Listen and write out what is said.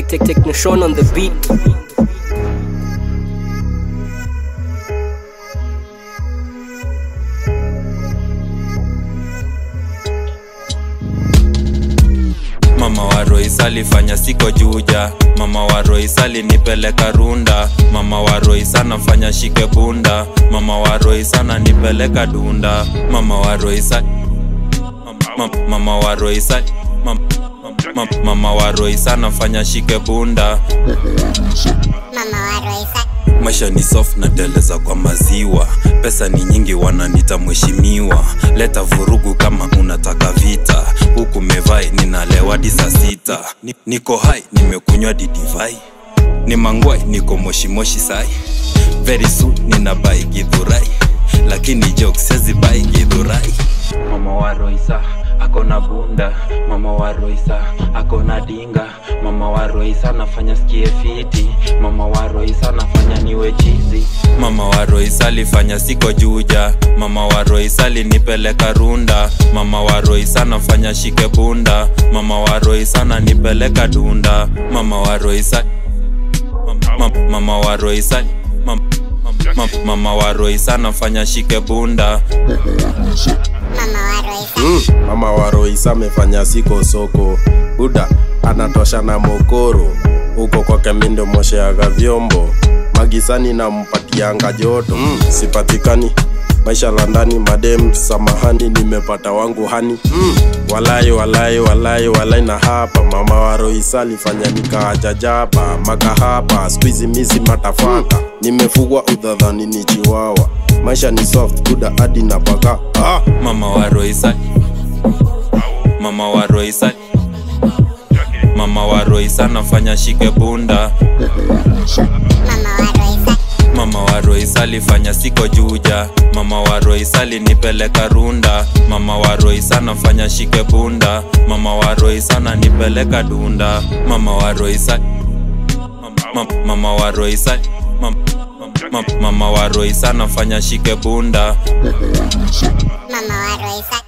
Tech Technoshon on the beat. Mama wa Royce alifanya siko juja, mama wa Royce alinipeleka runda, mama wa Royce anafanya shike bunda, mama wa Royce ananipeleka dunda, mama wa Royce a- mama, mama wa Royce a- mama, mama, mama wa Royce anafanya shike bunda, Mama wa Royce maisha ni soft na teleza kwa maziwa, pesa ni nyingi, wananita mheshimiwa. Leta vurugu kama unataka vita, huku mevai ninalewa hadi saa sita. Ni- Niko hai nimekunywa didivai, ni mangwai niko moshimoshi sai, very soon nina bai gidhurai, lakini jokes sezi bai gidhurai. Mama wa Roysa akona bunda, mama wa Roysa akona dinga, mama wa Roysa anafanya skie fiti, mama wa Roysa anafanya niwe chizi. Mama wa Roysa alifanya siko juja, mama wa Roysa alinipeleka runda, mama wa Roysa anafanya shike bunda, mama wa Roysa ananipeleka dunda, mama wa Roysa mama, mama wa Roysa mama, mama, mama wa Roysa anafanya shike bunda. Mama wa Royce Mm, mama wa Royce amefanya siko soko, Buda anatosha na mokoro, huko kwake mindo mosheaga vyombo, magisani nampatianga joto mm, sipatikani maisha la ndani madem, samahani, nimepata wangu hani mm, walai walai walai walai na hapa mama wa Royce alifanya nikaajajapa makahapa, squeeze misi matafaka, nimefugwa udhadhani ni chiwawa, maisha ni soft, Buda hadi na paka ah. Mama wa Royce Mama wa Royce Mama wa Royce anafanya shike bunda Mama wa Royce Mama wa Royce alifanya siko juja Mama wa Royce alinipeleka runda Mama wa Royce anafanya shike bunda Mama wa Royce ananipeleka dunda Mama wa Royce Mama, mama wa Royce Mama, mama, mama wa Royce anafanya shike bunda Mama wa Royce